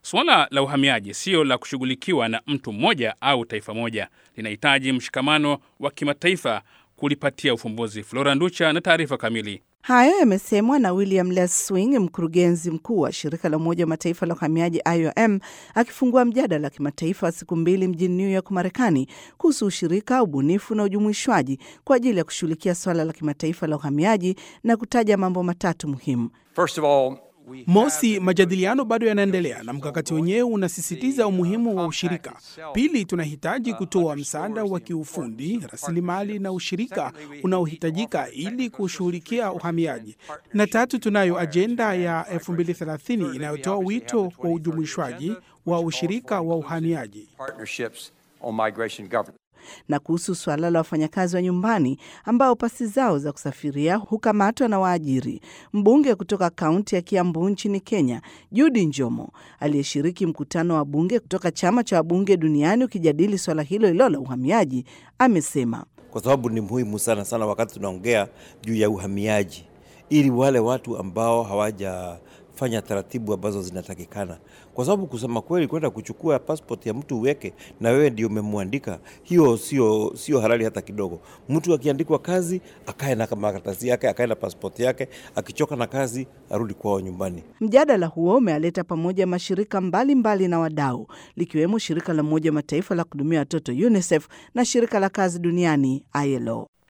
Suala la uhamiaji sio la kushughulikiwa na mtu mmoja au taifa moja, linahitaji mshikamano wa kimataifa kulipatia ufumbuzi. Flora Nducha na taarifa kamili. Hayo yamesemwa na William Leswing, mkurugenzi mkuu wa shirika la Umoja wa Mataifa la uhamiaji IOM, akifungua mjadala wa kimataifa wa siku mbili mjini New York, Marekani, kuhusu ushirika, ubunifu na ujumuishwaji kwa ajili ya kushughulikia swala la kimataifa la uhamiaji na kutaja mambo matatu muhimu. First of all, Mosi, majadiliano bado yanaendelea na mkakati wenyewe unasisitiza umuhimu wa ushirika. Pili, tunahitaji kutoa msaada wa kiufundi, rasilimali na ushirika unaohitajika ili kushughulikia uhamiaji. Na tatu, tunayo ajenda ya 2030 inayotoa wito wa ujumuishwaji wa ushirika wa uhamiaji. partnerships on migration governance. na kuhusu suala la wafanyakazi wa nyumbani ambao pasi zao za kusafiria hukamatwa na waajiri. Mbunge kutoka kaunti ya Kiambu nchini Kenya, Judy Njomo, aliyeshiriki mkutano wa bunge kutoka chama cha wabunge duniani ukijadili swala hilo hilo la uhamiaji, amesema kwa sababu ni muhimu sana sana wakati tunaongea juu ya uhamiaji, ili wale watu ambao hawajafanya taratibu ambazo zinatakikana, kwa sababu kusema kweli, kwenda kuchukua passport ya mtu uweke na wewe ndio umemwandika, hiyo sio sio halali hata kidogo. Mtu akiandikwa kazi akae na makaratasi yake, akae na passport yake, akichoka na kazi arudi kwao nyumbani. Mjadala huo umealeta pamoja mashirika mbalimbali mbali na wadau likiwemo shirika la Umoja wa Mataifa la kuhudumia watoto UNICEF na shirika la kazi duniani ILO.